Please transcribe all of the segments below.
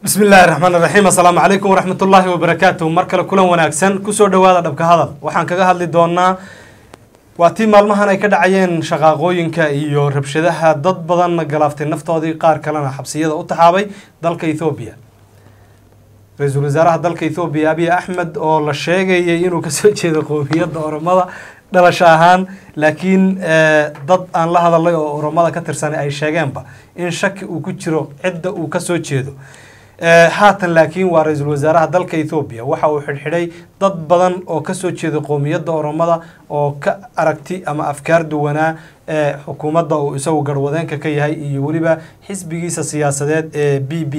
bismi illaahi raxmaan raxiim assalaamu calaykum waraxmat ullaahi wabarakaatuh mar kale kulan wanaagsan kusoo dhowaada dhabka hadal waxaan kaga hadli doonaa waa tii maalmahan ay ka dhacayeen shaqaaqooyinka iyo rabshadaha dad badanna galaaftay naftoodii qaar kalena xabsiyada u taxaabay dalka ethoobiya ra-iisul wasaaraha dalka ethoobiya abiy axmed oo la sheegayay inuu kasoo jeedo qowmiyadda oromada dhalasho ahaan laakiin dad aan la hadalay oo oromada ka tirsanay ay sheegeenba in shaki uu ku jiro cidda uu kasoo jeedo haatan laakiin waa ra-iisul wasaaraha dalka ethoobiya waxa uu xidhxidhay dad badan oo kasoo jeeda qowmiyadda oromada oo ka aragti ama afkaar duwanaa ee xukuumadda uu isagu garwadeenka ka yahay iyo weliba xisbigiisa siyaasadeed ee b b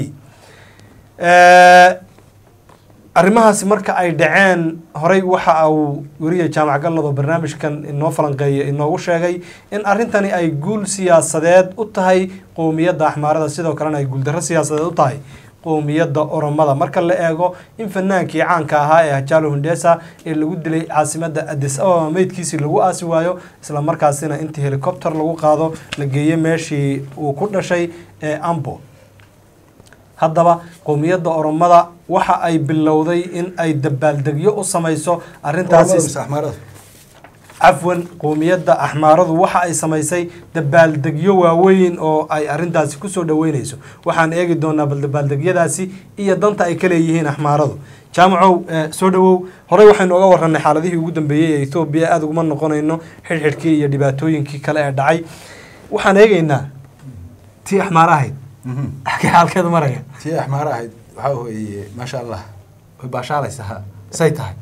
arrimahaasi marka ay dhaceen horey waxa uu weriya jaamac gallado barnaamijkan inoo falanqeeya inoogu sheegay in arrintani ay guul siyaasadeed u tahay qowmiyadda axmaarada sidoo kalena ay guuldarro siyaasadeed u tahay qowmiyadda oromada marka la eego in fanaankii caanka ahaa ee hajaalo hundesa ee lagu dilay caasimadda adis ababa meydkiisii lagu aasi waayo isla markaasina intii helicopter lagu qaado la geeyo meeshii uu ku dhashay ee ambo haddaba qowmiyadda oromada waxa ay bilowday in ay dabaaldegyo u samayso arrintaasi cafwan qowmiyadda axmaaradu waxa ay samaysay dabaaldegyo waaweyn oo ay arrintaasi kusoo dhaweyneyso waxaan eegi doonaa bal dabaaldegyadaasi iyo danta ay ka leeyihiin axmaaradu jaamacow soo dhawow horey waxaynu oga warranay xaaladihii ugu dambeeyey ee ethoobiya aada uguma noqonayno xidhxidhkii iyo dhibaatooyinkii kale ee dhacay waxaan eegeynaa tii axmaar ahayd agee xaalkeeda maraya tii axmaar ahayd waxaa weeye maasha allah way baashaalaysaa say tahay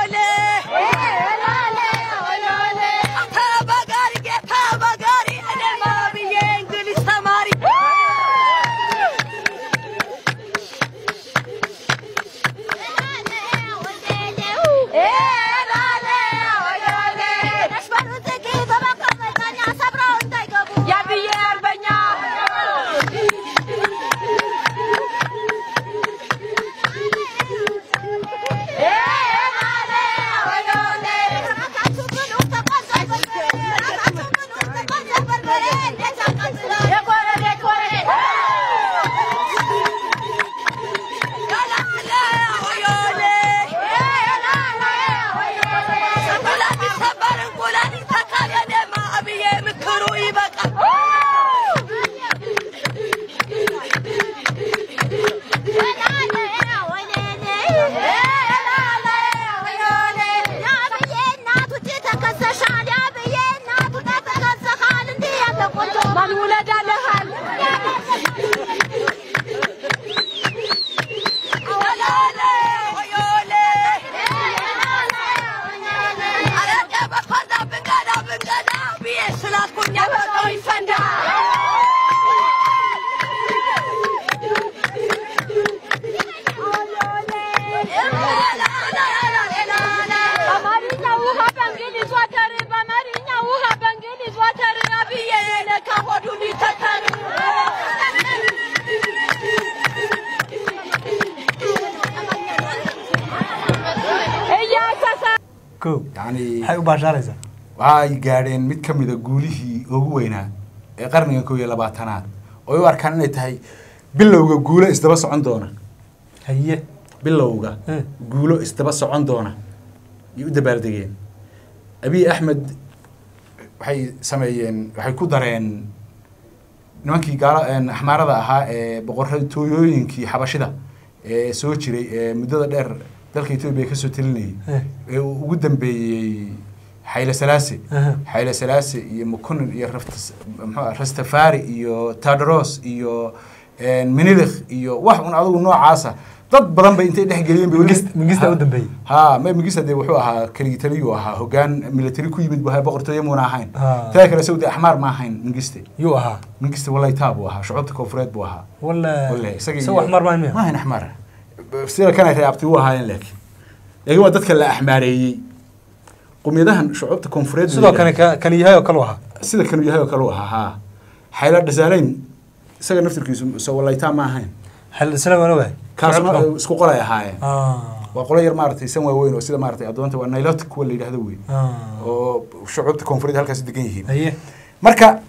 maxay u baashaalaysaa waxay gaadheen mid ka mida guulihii ugu weynaa ee qarniga kow iyo labaatanaad oo u arkaan inay tahay bilowga guulo isdaba socon doona haye bilowga guulo isdaba socon doona ayay u dabaaldegeen abiy axmed waxay sameeyeen waxay ku dareen nimankii gaala axmaarada ahaa ee boqortooyooyinkii xabashida ee soo jiray ee muddada dheer dalka etoobiya kasoo telinayay ee uu ugu dambeeyey xayle salaase xayle salaase iyo mukunin iyo mxua rastafari iyo tadros iyo minilikh iyo wax un adugu noocaasa dad badan bay intay dhexgeliyeen mingista u dambeeyey ha ma mingista dee wuxuu ahaa keligii taliyuu ahaa hogaan military ku yimid bu ahaa boqortooyo muuna ahayn taa kale saudi axmaar ma ahayn mingiste yuu ahaa mingiste walaytaa buu ahaa shucubta koonfureed buu ahaa wale isaga axmaar maa ma ahayn axmaar sida kanay reabti u ahaayeen laakiin laakiin waa dadka la axmaareeyey qumiyadahan shucuubta koonfureed sidoo kane kan yahay oo kale ahaa sida kanuu yahay oo kale u ahaa ha xayla dhasaaleyn isaga naftirkiisu so walaytaa ma ahayn xildhisanaa kaasuna isku qolay ahaayeen waa qolo yar maaragtay san waaweyn oo sida maaragtay addoonta waa nilotic kuwa la yidhahdo wey oo shucuubta koonfureed halkaas degan yihiin haye marka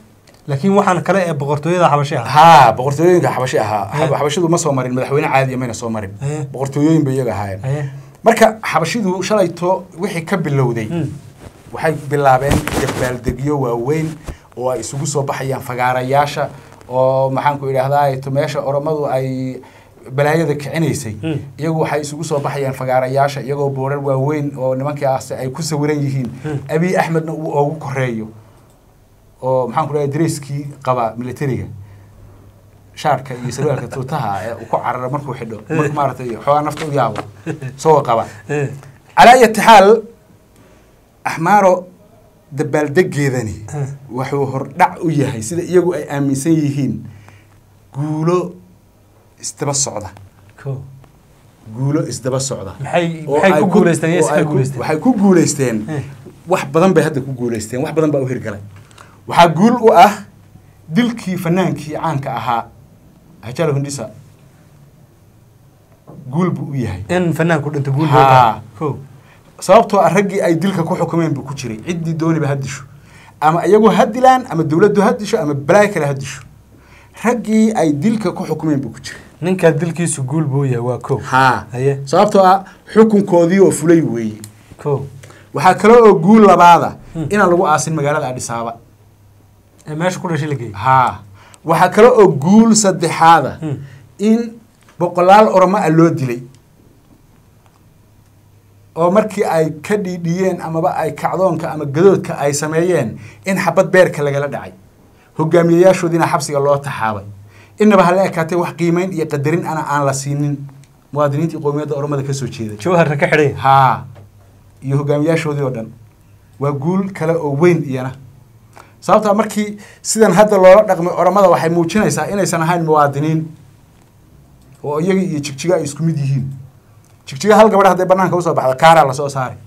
laakiin waxaan kale ee boqortooyada xabashi ah haa boqortooyooyinka xabashi ahaa Eh. xabashidu ma soo marin madaxweyne caadiya mayna soo marin Eh. boqortooyooyin bay iyaga ahaayeen haye marka xabashidu shalayto wixii ka bilowday Mm. waxay bilaabeen dabaaldegyo waaweyn oo ay isugu soo baxayaan fagaarayaasha oo maxaanku idhaahdaa to meesha oromadu ay balaayada kicinaysay Mm. iyagu waxay isugu soo baxayaan fagaarayaasha iyagoo boorar waaweyn oo nimankaas ay ku sawiran yihiin Mm. abiy axmedna uu oogu koreeyo oo maxaanku dhahay dareyskii qaba militariga shaarka iyo sarwaalka tuutaha ee uu ku cararo markuu xidho marka maaragtay xoogaa nafta u yaabo isagoo qaba Eh, calaa ayati xaal axmaaro dabaaldegeedani Eh. wuxuu hordhac u yahay sida iyagu ay aaminsan yihiin guulo isdaba socda ko guulo isdaba socda maxay oo maxay ay ku guuleysteen oo yes ay ka ku- guuleysteen waxay ku guuleysteen Eh. wax badan bay hadda ku guuleysteen wax badan baa u hirgalay waxaa guul u ah dilkii fanaankii caanka ahaa hajalo hundisa guul buu u yahay in fanaanku dhinto guul Haa. baa ko sababtoo ah raggii ay dilka ku xukumeen buu ku jiray ciddii dooniba ha disho ama iyagu ha dilaan ama dowladdu ha disho ama balaayo kale ha disho raggii ay dilka ku xukumeen buu ku jiray ninkaa dilkiisu guul buu yahay waa ko haa haye sababtoo ah xukunkoodii oo fulay weeye ko waxaa kale oo guul labaada Hmm. inaan lagu aasin magaalada adhisaaba ee meesha ku dhashay la geeyey haa waxaa kale oo guul saddexaada Hmm. in boqolaal oromo ah loo dilay oo markii ay ka dhiidhiyeen amaba ay kacdoonka ama gadoodka ay sameeyeen in xabad beerka lagala dhacay hogaamiyayaashoodiina xabsiga loo taxaabay inaba hala ekaatee wax qiimeyn iyo qadarin ana aan la siinin muwaadiniintii qowmiyadda oromada ka soo jeeday jawharna ka xidhay haa iyo hogaamiyaashoodii oo dhan waa guul kale oo weyn iyana sababtaa markii sidan hadda loola dhaqmay oromada waxay muujinaysaa inaysan ahayn muwaadiniin oo iyaga iyo jigjiga ay isku mid yihiin jigjiga hal gabadh hadday banaanka usoo baxda kaaraa lasoo saari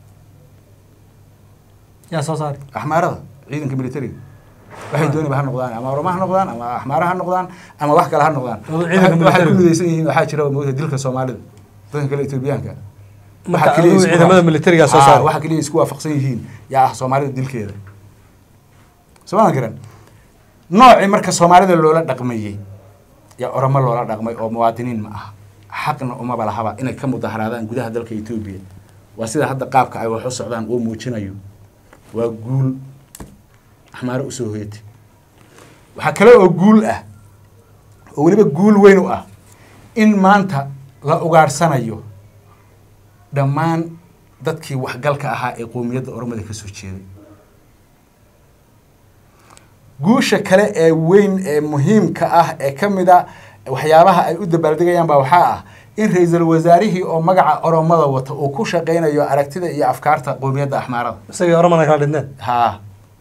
yaa soo saari axmaarada ciidanka militariga waxay dooniba ha noqdaan ama oroma ha noqdaan ama axmaara ha noqdaan ama wax kale ha noqdaan Oo ciidanka waxay ku militariga. midaysan yihiin waxaa jira moogta dilka soomaalida dadka kale etoobiyaanka marka Waxa kaliya adigu isku ciidamada waaf- militariga soo Haa, saari waxa kaliya isku waafaqsan yihiin yaa ah soomaalida dilkeeda sooma garan noocii marka soomaalida loola dhaqmayey yaa oromo loola dhaqmay oo muwaadiniin ma aha xaqna umaba lahaba inay ka mudaharaadaan gudaha dalka etoobiya waa sida hadda qaabka ay wax u socdaan uu muujinayo waa guul axmaaro usoo hoyatay waxaa kale oo guul ah oo weliba guul weyn u ah in maanta la ugaadhsanayo dhammaan dadkii waxgalka ahaa ee qowmiyadda oromada ka soo jeeday guusha kale ee weyn ee muhiimka ah ee ka mid a waxyaabaha ay u dabaaldegayaan baa waxaa ah in ra-iisul wasaarihii oo magaca oromada wata uu ku shaqaynayo aragtida iyo afkaarta qowmiyadda axmaarada isagii oromana kala dhinteen haa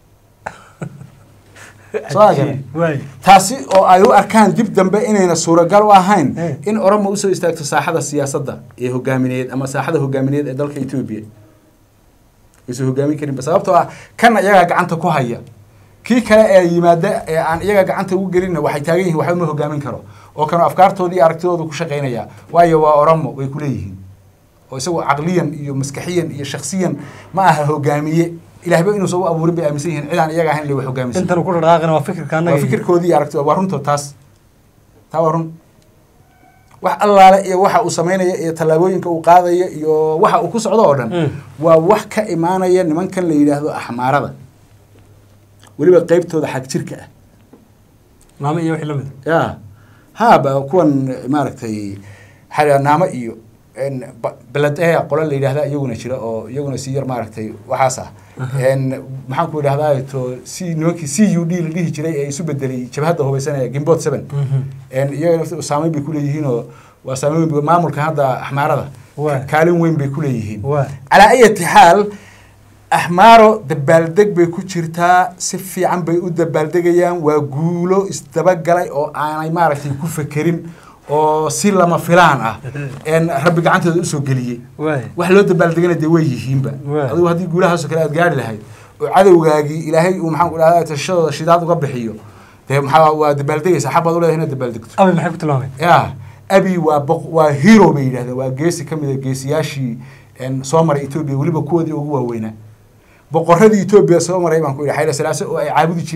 Soo agaray. waay taasi oo ay u arkaan dib dambe inayna suuragal u ahayn Eh. in oromo usoo istaagto saaxada siyaasadda ee hogaamineed ama saaxada hogaamineed ee dalka etoobiya aysan hogaamin karinba sababtoo ah kan iyagaa gacanta ku haya kii kale ee yimaada ee aan iyaga gacanta ugu gelinna waxay taagan yihiin waxba ma hogaamin karo oo kanu afkaartoodii iyo aragtidoodu ku shaqaynaya waayo waa oromo way ku leeyihiin oo isagoo caqliyan iyo maskaxiyan iyo shaksiyan ma aha hogaamiye ilaahba inuusan u abuurin bay aaminsan yihiin cidaan iyaga ahayn le wax hogaaminsan intan uu ku dhaqaaqina waa fikirka annaga waa fikirkoodii iyo aragtida waa runtood taas taa waa run wax allaale iyo waxa uu samaynaya iyo tallaabooyinka uu qaadaya iyo waxa uu ku socdo oo dhan Mm. waa wax ka imaanaya nimankan la yidhaahdo axmaarada weliba qeybtooda xag jirka ah naamo iyo wixii la mid ya haaba kuwan maaragtay xayaa naamo iyo n ba- beledea qole la yidhahda iyaguna jira oo iyaguna si yar maaragtay waxaas ah n maxaan ku idhahdaa to c nimankii c u d la dhihi jiray ee isu bedelay jabhadda hubaysanaya gimbot seven n iyaga nafta saameyn bay kuleeyihiin oo waa saameyn weyn maamulka hadda axmaarada Waa. kaalin weyn bay kuleeyihiin waa calaa ayati xaal axmaaro dabaaldeg bay ku jirtaa si fiican bay u dabaaldegayaan waa guulo isdabagalay oo aanay maaragtay ku fekerin oo si lama filaan ah een rabbi gacantooda usoo geliyey waay wax loo dabaaldegana dee way yihiinba Waa. adigu haddii guulahaasoo kale aad gaari lahayd oo cadowgaagii ilaahay uu maxaan ku dhahdaa tashadooda shidaad uga bixiyo dee maxaa waa dabaaldegaysa xaq baad u leedahay inaad dabaaldegto abi maxay ku tilmaameen ya abi waa boq waa hero bay yidhahdeen waa geesi ka mid a geesiyaashii een, soo maray etoobiya weliba kuwoodii ugu waaweynaa boqoradii etoobiya soo maray baan ku yidhi xayla salaase oo ay caabudi jireen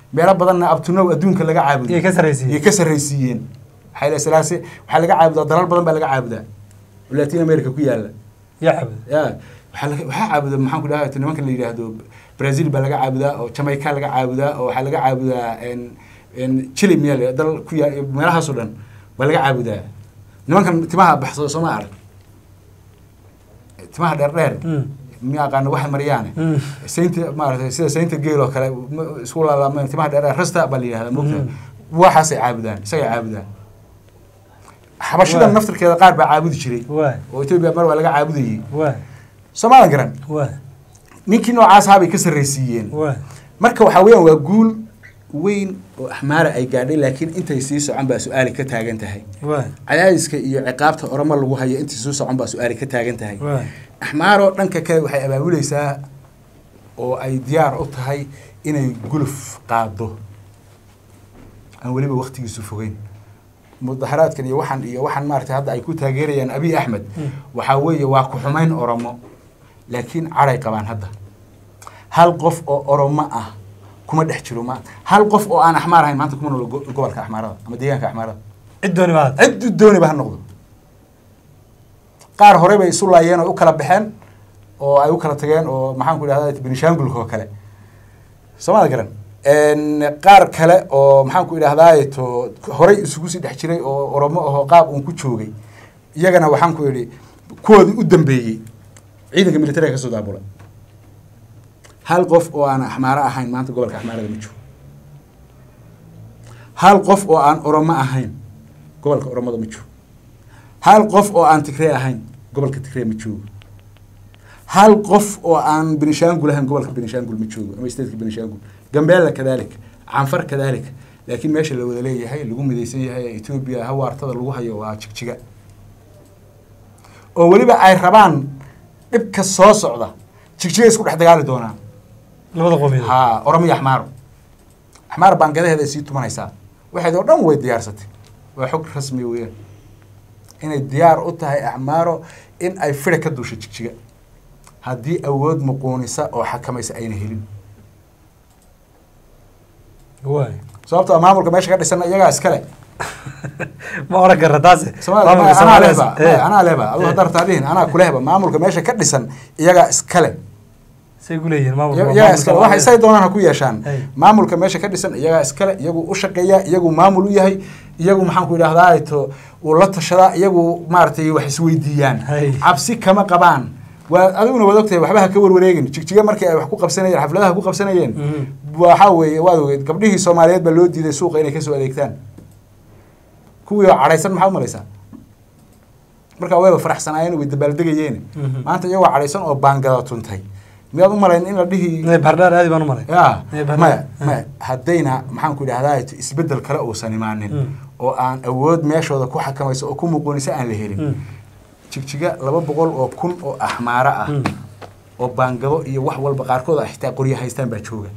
meelo badanna abtunow adduunka laga caabudo Yay ka sarraysiiyeen. yay ka sarraysiiyeen xayla salaase waxaa laga caabudaa dalal badan baa laga caabudaa oo latin america ku yaala yaa cabud ya waxaa laga waxaa caabuda maxaan ku dhahay nimanka la yidhaahdo brazil baa laga caabudaa oo jamaica laga caabudaa oo waxaa laga caabudaa en en chile meel dal ku yaa meelahaasoo dhan baa laga caabudaa nimankan timaha baxsado sooma arag timaha dheer dheer Mm. miya aqaana waxa mariyaane Mm. saynta maaragtay sida saynta geel oo kale ma- isku laalaameen timaha dheer dheer rasta baa la yidhahdaa moogta Mm. waxaasay caabudaan isagay caabudaan xabashidan Waa. naftirkeeda qaar baa caabudi jiray waay oo etoobiya mar waa laga caabudayay waay soomaalan garan waay ninkii noocaas ahaa bay ka sarraysiiyeen waay marka waxaa weeyaan waa guul weyn oo axmaara ay gaadhay laakiin intay sii socon baa su-aali ka taagan tahay waay cadaadiska iyo ciqaabta oramo lagu hayo intay sii socon baa su-aali ka taagan tahay waay axmaaroo dhanka kale waxay abaabulaysaa oo ay diyaar u tahay inay guluf qaado aan weliba waktigiisu fogeyn mudaharaadkan iyo waxaan iyo waxaan maaragtay hadda ay ku taageerayaan abiy axmed Mm. waxaa weeye waa ku xumayn oromo laakiin caday qabaan hadda hal qof oo oromo ah kuma dhex jiro ma hal qof oo aan axmaar ahayn maanta kuma noolo go- gobolka axmaarada ama deegaanka axmaarada cid dooni baad cid dooniba ha noqdo qaar hore bay isu laayeen oo u kala baxeen oo ay u kala tageen oo maxaan ku idhahda benishangulka oo kale soomada garan qaar kale oo maxaan ku idhahdaa to horey isugu sii dhex jiray oo oromo ahoo qaab uun ku joogay iyagana waxaan ku idhi kuwoodii u dambeeyey ciidanka militariga kasoo daabulay hal qof oo aan axmaaro ahayn maanta gobolka axmaarada ma joogo hal qof oo aan oromo ahayn gobolka oromada ma joogo hal qof oo aan tigree ahayn gobolka tigree ma joogo hal qof oo aan benishangul ahayn gobolka benishangul ma joogo ama stateka benishangul gambeella kadalika canfar kadalika laakiin meesha la wada leeyahay lagu midaysan yahay ee etoobiya hawaartada lagu hayo waa jigjiga oo weliba ay rabaan dhibka soo socda jigjiga isku dhex dagaali doonaan labada qoomiyadood ha oromo iyo axmaaro axmaar baangadaheeda ay sii tumanaysaa waxayd oo dhan way diyaarsatay waa xog rasmi weeyaan inay diyaar u tahay axmaaro in ay fida ka duusho jigjiga haddii awood muquunisa oo xakamaysa ayna helin waay sababto a maamulka meesha ka dhisan iyagaa iskale ma oran karra taase Soomaaliya- Maamulka anaa Soomaaliya- lehba eh, anaa lehba aduu haddaa rabtaa dhihin anaa kulehba maamulka meesha ka dhisan iyagaa iskale say ku leeyihiin maamulka iyagaa maamulka iskale Soomaaliya. waxay say doonaan ha ku yeeshaan Hey. maamulka meesha ka dhisan iyagaa iskale iyagu u shaqeeya iyagu maamul u yahay iyagu maxaan ku idhahdaa to uu la tashadaa iyagu maaragtay wax isweydiiyaan Hey. cabsi kama qabaan waa adiguna waad ogtahay waxba ha ka warwareegin jigjiga markii ay wax ku qabsanayeen xafladaha ku qabsanayeen Mhm. waxaa weeye waad ogeed gabdhihii soomaaliyeed baa loo diiday suuqa inay kasoo adeegtaan kuwii oo cadhaysan maxaa u malaysaa markaa wayba faraxsanaayeen way dabaaldegayeen Mhm. maanta iyagoo cadhaysan oo baangada tuntay miyaad u malayn in la dhihi Eh, bardhaar aadi baan u malay ya Eh, bardhaar. maya Eh. maya haddayna maxaan ku idhahdaa isbedel kale uusan imaanin Mm. oo aan awood meeshooda ku xakamayso oo ku muquunisa aan la helin Mm. jigjiga laba boqol oo kun oo axmaaro ah Mm. oo baangado iyo wax walba qaarkood ah xitaa qoryo haystaan baa jooga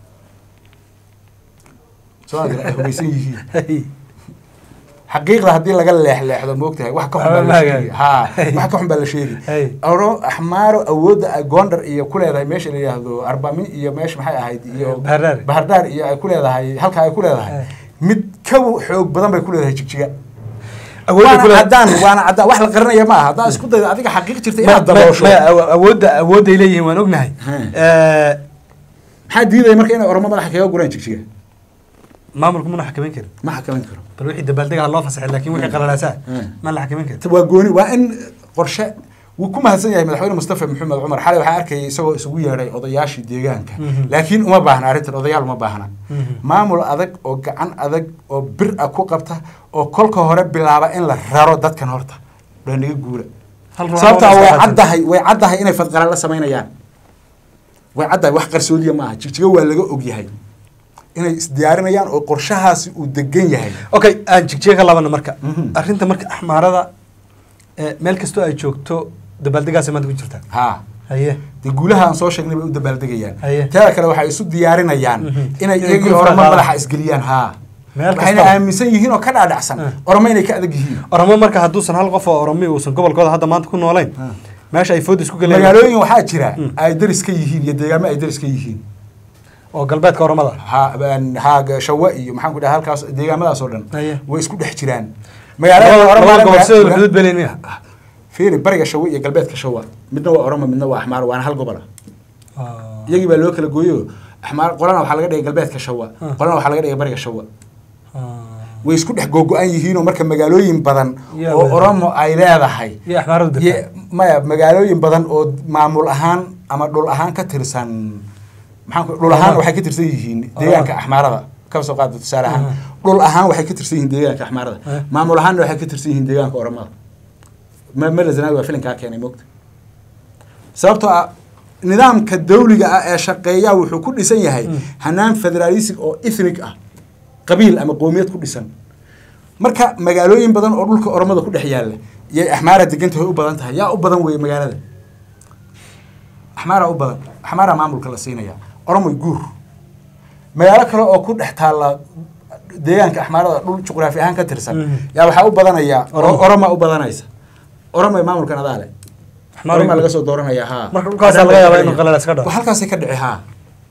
soo aadira ay hubaysan yihiin Hey. xaqiiqda haddii laga leexleexdo moogtahay wax ka xun baa la sheegi ha wax ka xun baa la sheegi Hey. oro axmaaro awoodda ay goondar iyo ku leedahay meesha la yidhaahdo arbami iyo meesha maxay ahayd iyo Bahardar. bahardar iyo ay ku leedahay halka ay ku leedahay Hey. mid ka xoog badan bay ku leedahay jigjiga Awoodda waana ku leedahay- caddaan waana caddaan wax la qarinaya ma aha haddaa isku dayda adiga xaqiiq jirta Ma- inaad ma- daboosho maya, awo- awoodda awoodday leeyihiin waan ognahay Hmm. Eh, maxaa diidaya marka inay oromo madaxa kaga guraan jigjiga maamulku mana xakameyn karin ma xakamin karo bal wixii dabaaldega ha loo fasaxay laakiin wixii qalalaasaa Hmm. ma la xakameyn karin waa gooni waa in qorshe wuu ku mahadsan yahay madaxweyne mustafa maxamed cumar xalay waxaa arkayay isagoo isugu yeedhay odayaashii deegaanka Mhm. laakiin uma baahna arrintan odayaal uma baahna Mhm. maamul adag oo gacan adag oo bir ah ku qabta oo kolka hore bilaaba in la raro dadkan horta waa naga guura Hal ruux sababtaa oo way iska caddahay way caddahay inay fadqala la samaynayaan way caddahay wax qarsoodiya ma aha jigjiga waa laga ogyahay inay isdiyaarinayaan oo qorshahaasi uu degan yahay okay aan jigjiga ka laabana marka Mhm. arrinta marka axmaarada eh, meel kastoo ay joogto dabaaldegaasay maanta ku jirtaa haa haye dee guulaha aan soo sheegnay bay u dabaaldegayaan Haye. teeda kale waxay isu diyaarinayaan Mhm. inay Inay iyagii gurfaa oramo qaadaan. madaxa isgeliyaan haa Meel waxayna kastaba. aaminsan yihiin oo ka dhaadhacsan Ah. oramo inay ka adag yihiin oromo marka hadduusan hal qof oo oromi uusan gobolkooda hadda maanta ku noolayn Ah. meesha ay food isku galeen magaalooyin waxaa jira Mm. ay daris ka yihiin iyo deegaamo ay daris ka yihiin oo galbeedka oromada ha een, ha shawa iyo maxaan ku dhaha halkaas deegaamadaas oo dhan Haye. way isku dhex jiraan labada magaalada labada gobol sidooda Oromo- xuduud beleynaya fiiri bariga shawa iyo galbeedka shawa midna waa oromo midna waa axmaar waana hal gobola iyagii baa loo kala gooyo axmaar qolana waxaa laga dhigay galbeedka shawa Ah. qolana waxaa laga dhigay bariga shawa way isku dhex googo-an yihiinoo marka magaalooyin badan Yaa oo wada. oromo ay leedahay iyo axmaaradu Ye- degtaa maya magaalooyin badan oo maamul ahaan ama dhul ahaan ka tirsan maxaan ku dhul ahaan Oromada. waxay ka tirsan yihiin Oromada. deegaanka axmaarada kaba soo qaada tusaale ahaan Aha. dhul ahaan waxay ka tirsan yihiin deegaanka axmaarada Eh. maamul ahaanna waxay ka tirsan yihiin deegaanka oromada ma mala zanaawi waa filinkaa keenay moogta sababtoo ah nidaamka dawliga ah ee shaqeeya wuxuu ku dhisan yahay Mm. hanaan federaalism oo ethnic ah qabiil ama qoomiyad ku dhisan marka magaalooyin badan oo dhulka oromada ku dhex yaalla yay axmaara degantahay u badan tahay yaa u badan weeye magaalada axmaara u badan axmaara maamulka la siinaya oromoy guur magaalo kale oo ku dhex taalla deegaanka axmaarada dhul juqraafi ahaan ka tirsan Mhm. yaa waxaa u badanaya Oromo. oroma u badanaysa oromoy maamulkan adaa leh Axmaar oromaa iyo- laga soo dooranaya haa Marka dhulkaasaa laga yaabaa inuu qalalaas ka dhaco. Waa halkaasay ka dhici haa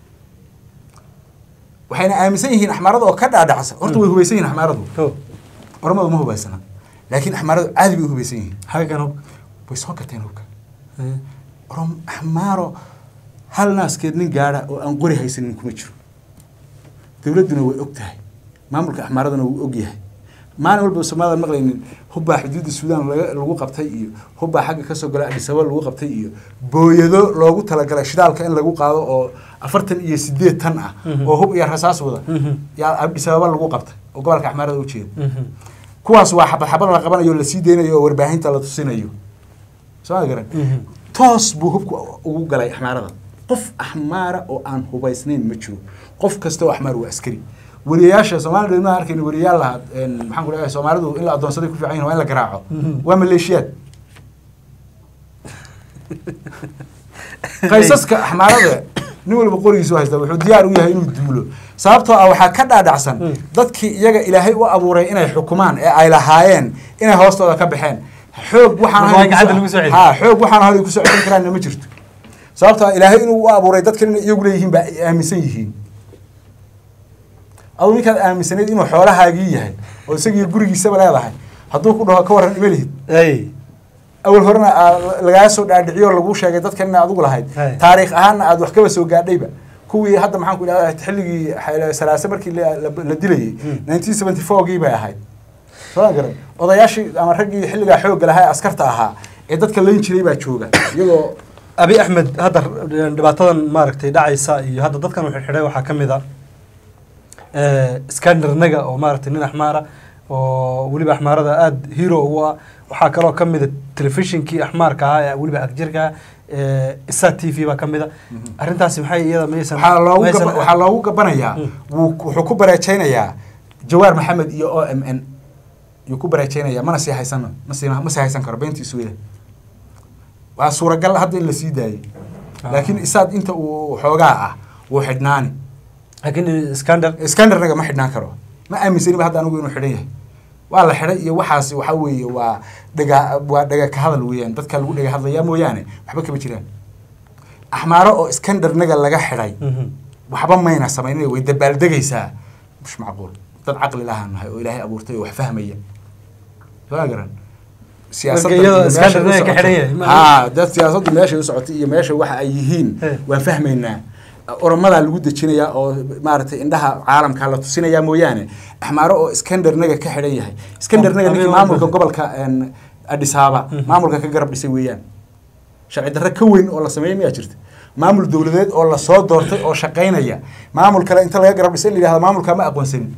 waxayna aaminsan yihiin axmaarada oo ka dhaadhacsa horta way hubaysan yihiin axmaaradu Ko. oromadu ma hubaysana laakiin axmaaradu caadi bay u hubaysan yihiin xaggan hub way soo gateen hubka orom axmaaro hal naaskeed nin gaadha oo aan qori haysanin kuma jiro dowladduna way og tahay maamulka axmaaraduna wuu og yahay maalin walba soomaalida maqlaynin hubbaa xuduudda suudaan laga- lagu qabtay iyo hubbaa xagga kasoo gala adhisababa lagu qabtay iyo booyado loogu talagalay shidaalka in lagu qaado oo afartan iyo sideed tan ah Mhm. oo hub iyo rasaas wada Mhm. yaa adhisababa lagu qabtay oo gobolka axmaarada u jeeda kuwaas waa xabad xabad la qabanayo la sii deynayo oo warbaahinta la tusinayo soo ma garan toos buu hubku ugu galay axmaarada qof axmaara oo aan hubaysnayn ma jiro qof kasta oo axmaar waa askari wariyayaasha soomaalida ma arkayna wariyayaal lahaa een, maxaan ku leeyahay soomaalidu in la adoonsaday ku fiican yihin waa in la garaaco Mhm. waa maleeshiyaad qaysaska axmaarada nin walba qorigiisu haysta wuxuu diyaar u yahay inuu duulo sababtoo ah waxaa ka dhaadhacsan Mm. dadkii iyaga ilaahay u abuuray inay xukumaan ee ay lahaayeen inay hoostooda ka baxeen xoog waxaan Marka waa ahayn gacanta ku lagu soo celiyo. ha xoog waxaan ahayn ku soo celin karaanna ma jirto sababtoo ah ilaahay inuu u abuuray dadkan inay iyagu leeyihiin baa ay aaminsan yihiin aduu ninkaad aaminsanayd inuu xoolahaagii yahay oo isagii gurigiisaba leedahay hadduu ku dhaho ka warran ima lihid ay awal horena aa lagaa soo dhaadhiciyo oo laguu sheegay dadkan ina adigu lahayd Hay. taariikh ahaanna aad wax kaba soo gaadhayba kuwii hadda maxaan ku idhahda xilligii Xayla salaase markii la la- la dilayay Mm. nineteen seventy four-gii bay ahayd soo ma garan odayaashii ama raggii xilligaa xoogga lahaa ee askarta ahaa ee dadka layn jiray baa jooga iyagoo abi axmed hadda dhibaatadan maaragtay dhacaysa iyo hadda dadkan wuxuu xidhay waxaa ka mid a skandernaga oo maaragtay nin axmaara oo weliba axmaarada aada hero ugu ah waxaa kaloo ka mid a telefishinkii axmaarka ahaa ee weliba agjirka isa t v baa ka mid a arrintaasi maxay iyada maysan waxaa loogu maysan- gaba- waxaa loogu gabanayaa Mm. wuu wuxuu ku bareejaynayaa jawaar maxamed iyo o m n yuu ku bareejaynayaa mana sii haysan ma sii ma sii haysan karo beentiisu weda waa suuragal hadda in la sii daayey Ah. laakiin isaad inta uu xoogaa ah wuu xidhnaani laakiin skander skandernaga ma xidhnaan karo ma aaminsaniba hadda anigu inuu xidhan yahay waa la xidhay iyo waxaasi waxaa weeye waa dhaga waa dhaga ka hadal weeyaan dadka lagu dhaga hadlayaa mooyaane waxba kama jiraan axmaaro oo skandernaga laga xidhay waxba mayna samaynin way dabaaldegaysaa mush macquul dad caqli lahaan nahay oo ilaahay abuurtay oo wax fahmaya soo garan Marka iyadoo Iskandar Naga ka xidhan yahay, ma- haa dad siyaasaddu meeshay u socotay iyo meesha waxa ay yihiin He. waan fahmaynaa oromadaa lagu dejinayaa oo maaragtay indhaha caalamka la tusinayaa mooyaane axmaaro oo iskandarnaga ka xidhan yahay iskandarnaga Oh, ninkii habeen maamulka walba. gobolka een, Addis Ababa Mhm. maamulka ka garab dhisay weeyaan sharci darro ka weyn oo la sameeyay miyaa jirta maamul dowladeed oo lasoo doortay oo shaqaynaya maamul kale inta laga garab dhisay in la yidhahdo maamulka ma aqoonsanin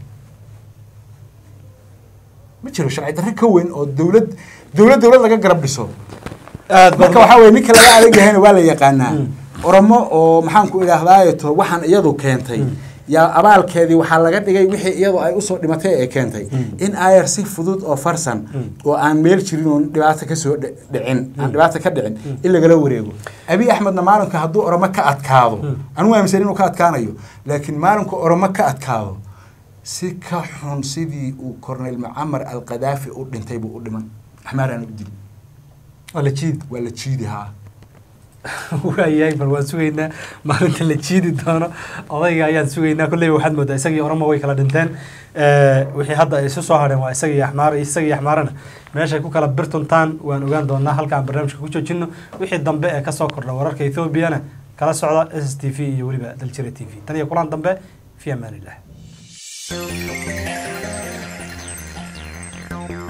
ma jiro sharci darro ka weyn oo dowlad dowlad dowlad laga garab dhiso aad marka waxaa weye ninka laga adag yahayna waa la yaqaanaa Mm. oromo oo maxaan ku idhaahdaayeto waxaan iyadu keentay Mm. yaa abaalkeedii waxaa laga dhigay wixii iyadu ay usoo dhimatay ee keentay Mm. in ayar si fudud oo farsan Mm. oo aan meel jirin oon dhibaato kasoo dhi- dhicin aan dhibaato ka dhicin in lagala wareego abi axmedna maalinka hadduu oromo ka adkaado Mm. anigu aaminsan inuu ka adkaanayo laakiin maalinku oromo ka adkaado si ka xun sidii uu cornel mucamar alqadaafi u dhintay buu u dhiman axmaaraan u dili waa la jiid waa la jiidi haa waayahay bal waan sugaynaa maalinta la jiidi doono odayga ayaan sugaynaa kolleyba waxaad moodaa isagii oromo way kala dhinteen wixii hadda ay isu soo hadheen waa isagii axmaar isagii axmaarana meeshay ku kala birtuntaan waan ogaan doonaa halkaan barnaamijka ku joojino wixii dambe ee kasoo kordha wararka ethoobiana kala socda s t v iyo weliba daljira t v tan iyo kulan dambe fi amaan illah